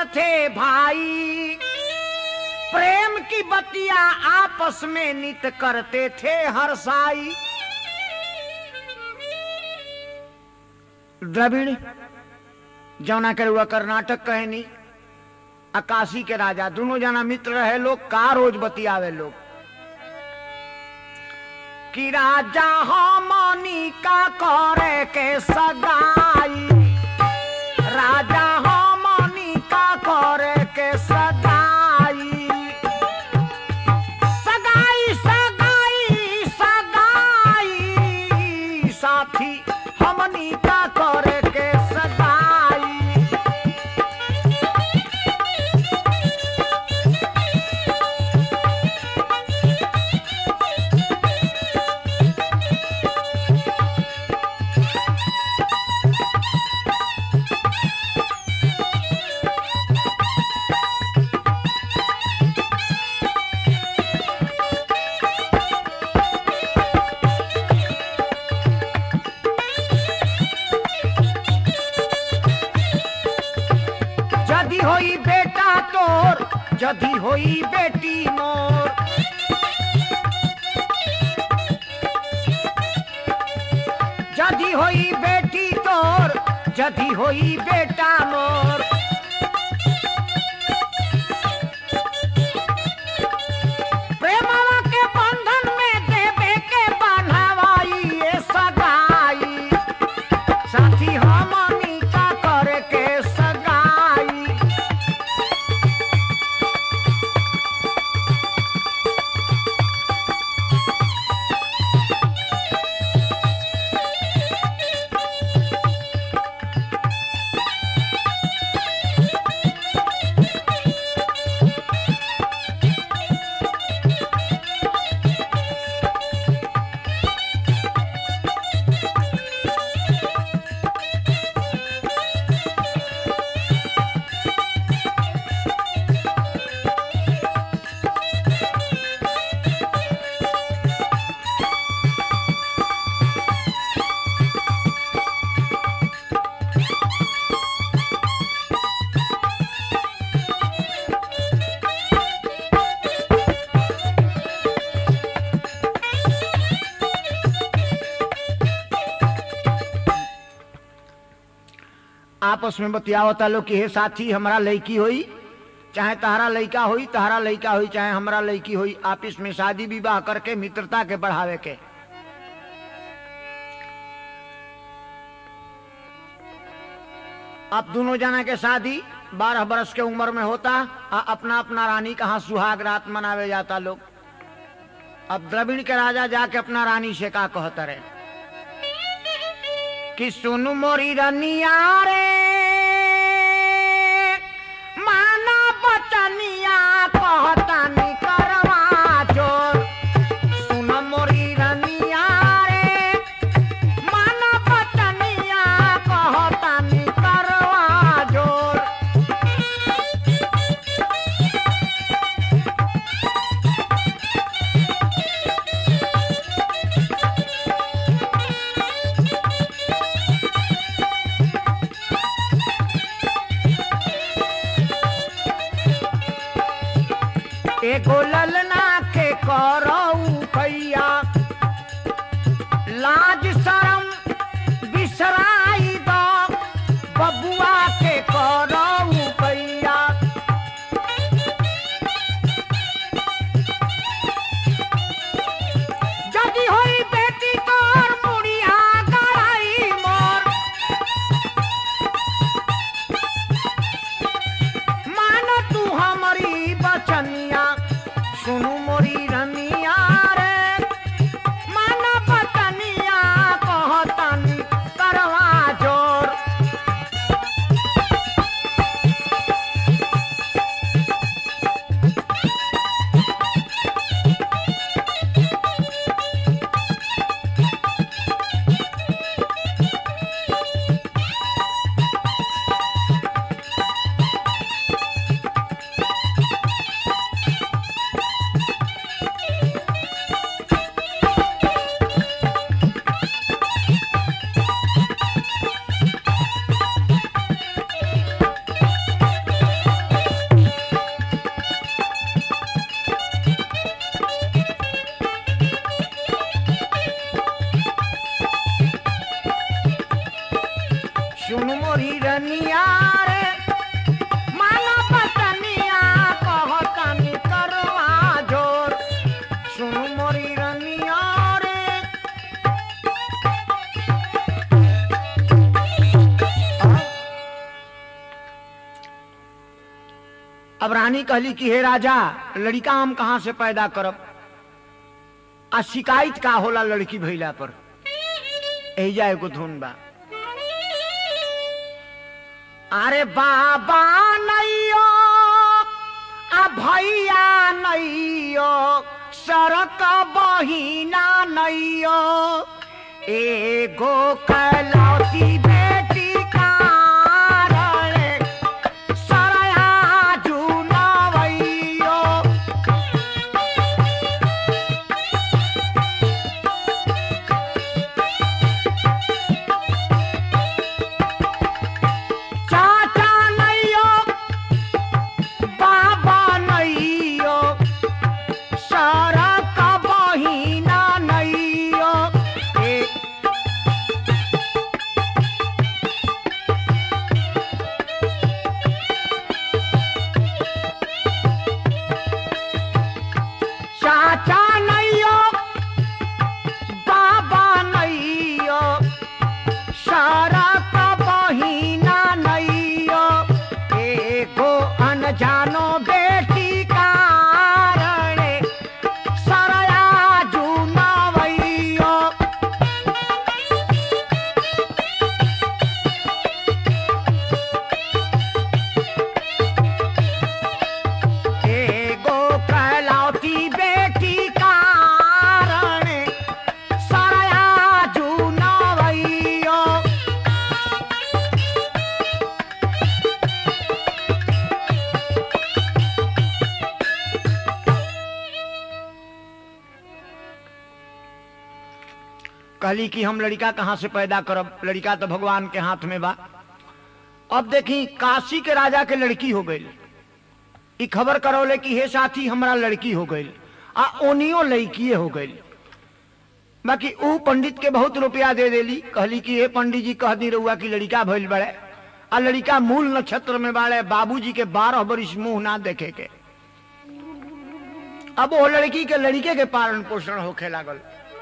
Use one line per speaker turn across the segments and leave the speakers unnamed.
थे भाई प्रेम की बतिया आपस में नित करते थे हर साई द्रविड़ जौना के हुआ कर्नाटक कहनी अकाशी के राजा दोनों जना मित्र रहे लोग का रोज बतियावे लोग कि राजा हमनी का करे के सगाई राजा हमनी का करे के सगाई सगाई सगाई सगाई साथी हमनी का करे के सगाई जदी होई बेटा तोर जदी होई बेटी मोर जदी होई बेटी तोर जदी होई बेटा मोर प्रेमवा के बंधन में देवे के बन्हवाई ये सगाई साथी हमनी का करे के सगाई आपस में बतियावता लोग कि हे साथी हमारा लड़की होई चाहे तहरा लड़का होई तहरा लड़का होई चाहे हमारा लड़की होई आपस में शादी विवाह करके मित्रता के बढ़ावे के अब दोनों जना के शादी बारह बरस के उम्र में होता आ अपना अपना रानी कहाँ सुहाग रात मनावे जाता लोग अब द्रविड़ के राजा जाके अपना रानी से का कहता रहे कि सुनु मोरी रनिया रे माना बचनिया कहतानी करवा जोर सुन मोरी रनिया रे माना बचनिया कहतानी करवा जोर एगो ललना के करऊ भैया लाज शरम बिसराई दो बबुआ के करऊ भैया जदी होई बेटी तोर मुड़िया गड़ाई मोर मानो तू हमारी बचनिया सुनु मोरी रनिया रे मानो बचनिया कहतनी करवा जोर अब रानी कहली कि हे राजा लड़का हम कहाँ से पैदा करब आ शिकायत का होला लड़की भइला पर एजा एगो धुन बा अरे बाबा नैयो आ भैया नैयो सड़क बहिना नैयो एगो कलौती बेटी कारण सरया जुनवैयो चाचा नैयो बाबा नैयो सड़क बहिना नैयो ए चाचा नैयो बाबा नैयो सड़क बहिना नैयो एगो अनजानो बेटी कारण सरया जुनवैयो एगो कहलौती बेटी कारण सरया जुनवैयो कहली कि हम लड़का कहाँ से पैदा करब लड़का तो भगवान के हाथ में बा अब देखी काशी के राजा के लड़की हो गई ई खबर करौले कि हे साथी हमरा लड़की हो गई आ ओनियो लड़कीए हो गई बाकी ऊ पंडित के बहुत रुपया दे देली कहली कि हे पंडित जी कह दी रहुआ कि लड़का भइल बड़े आ लड़का मूल नक्षत्र में बाड़े बाबूजी के बारह बरिस मुंह ना देखे के अब वो लड़की के लड़के के पालन पोषण होखे लागल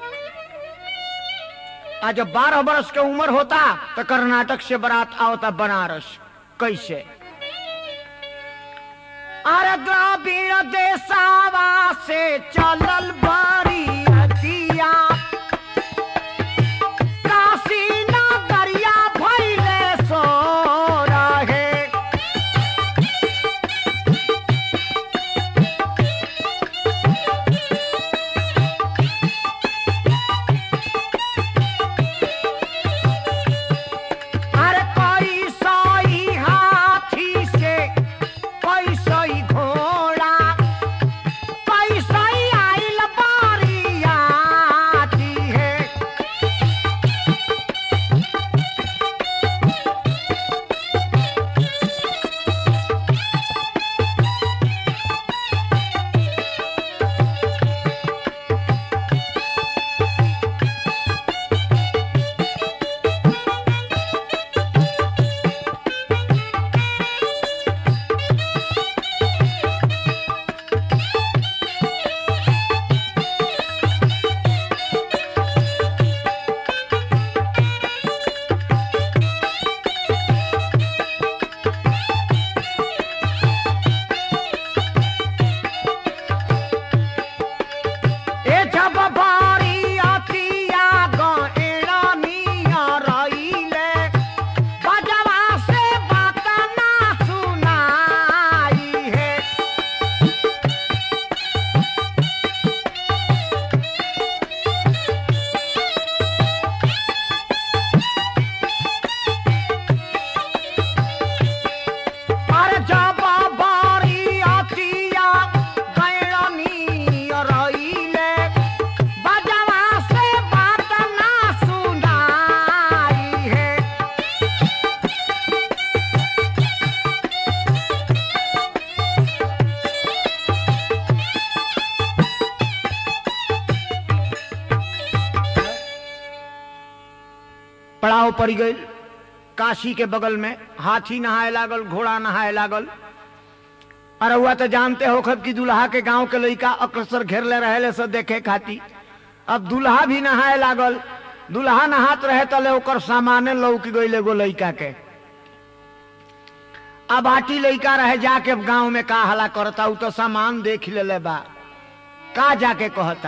आ जब बारह बरस के उम्र होता तो कर्नाटक से बारात आवता बनारस कैसे अरे द्राविड़ देसावा से चलल बड़ी अतिया काशी नगरिया भइले सो रहे अरे कोई सोई हाथी से कोई सोई घोड़ा कोई सोई आइल बारियाती है ए जब बारी अतिया गएड़ा मिया रईले बजवा से बात ना सुनाई है अरे जब बारी अतिया गएड़ा मिया रईले बजवा से बात ना सुनाई है पड़ाव पड़ गई काशी के बगल में हाथी नहाए लागल घोड़ा नहाए लागल अरे हुआ तो जानते हो खब कि दुल्हा के गांव के लड़का अक्सर घेरले रहे सब देखे खाती अब दुल्हा भी नहाए लागल दुल्हा नहात रहे तले ओकर सामाने लौक गई एगो लड़का के अब आटी लइका रहे जाके गांव में का हला करता उ तो सामान देख ले बा का जाके कहता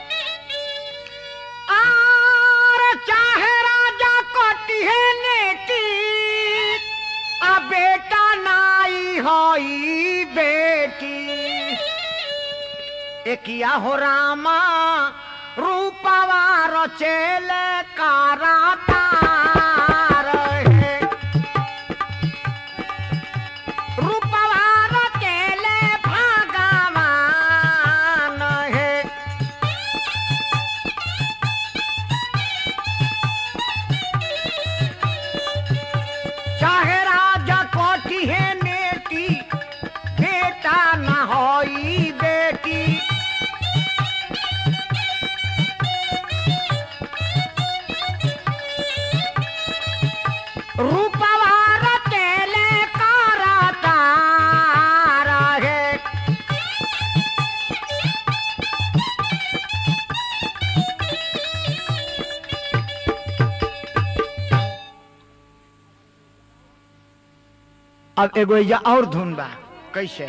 आर चाहे राजा कटिहे नेटी आ बेटा नाई होई बेटी एकिया हो रामा रूपवा रचेले काराता रहे रूपवा रचेले भगवान हे चाहे राजा कोठी है नेटी बेटा न होई बेटी रूपवा रचेले करता रहे अब एगो एजा और धुन बा कैसे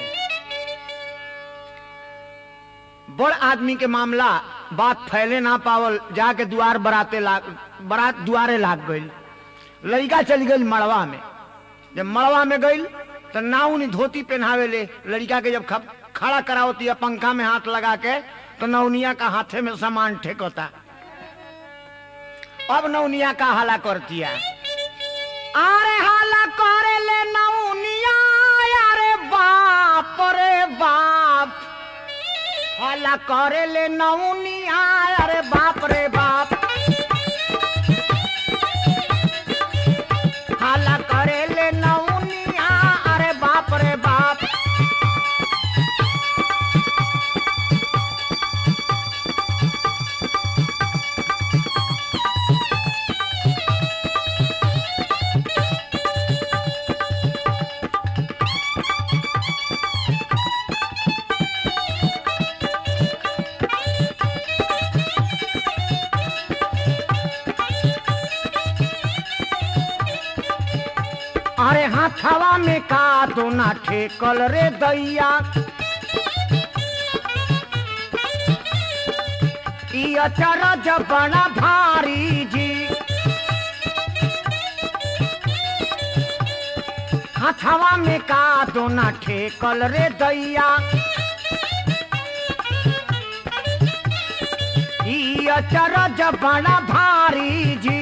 बड़ आदमी के मामला बात फैले ना पावल जाके दुआर बराते लाग बरात दुआरे लाग गई लड़का चली गई मड़वा में जब मड़वा में गई तो नाउनी धोती पहनावे ले लड़का के जब खप- खड़ा करावती है पंखा में हाथ लगा के तो नौनिया का हाथे में सामान ठेकता अब नौनिया का हाला करती है अरे हाला करे ले नौनिया अरे बाप रे बाप हाला करे ले नौनिया अरे बाप रे बाप हाला करे ले नौनिया अरे बाप रे बाप अरे हाथवा में का दो ना ठेकल रे दैया ई अचरज बड़ा भारी जी हाथवा में का दो ना ठेकल रे दैया ई अचरज बड़ा भारी जी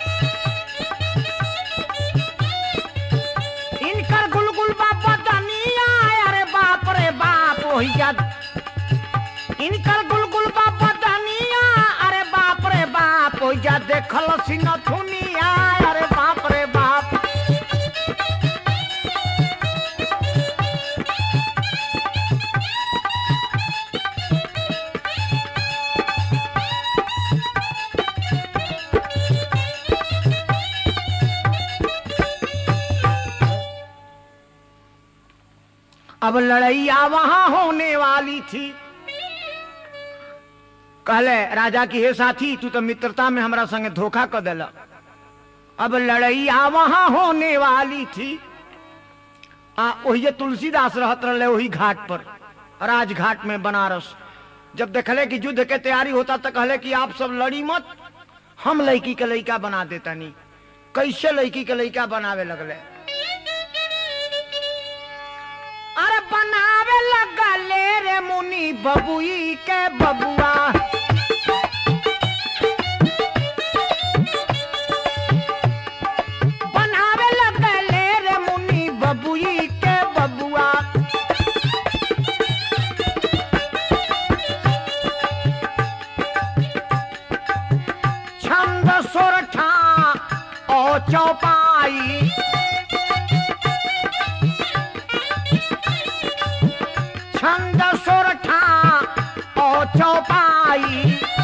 इनकर गुलगुल बाबा दनिया अरे बाप रे बाप वही याद इनकर गुलगुल बाबा दनिया अरे बाप रे बाप वही जा देखल सिंह थुनिया अरे बाप रे बाप अब लड़ैया वहां होने वाली थी कहले राजा की हे साथी तू तो मित्रता में हमरा संगे धोखा कर दिला अब लड़ैया वहां होने वाली थी आ वही तुलसीदास रहत रहे वही घाट पर राजघाट में बनारस जब देखले कि युद्ध के तैयारी होता तो कहले कि आप सब लड़ी मत हम लड़की के लड़का बना देता नहीं कैसे लड़की के लड़का बनावे लगले अरे बनावे लगले रे मुनि बबुई के बबुआ बनावे लगले रे मुनि बबुई के बबुआ छंद सोरठा ओ चौपाई छंद सोरठा ओ चौपाई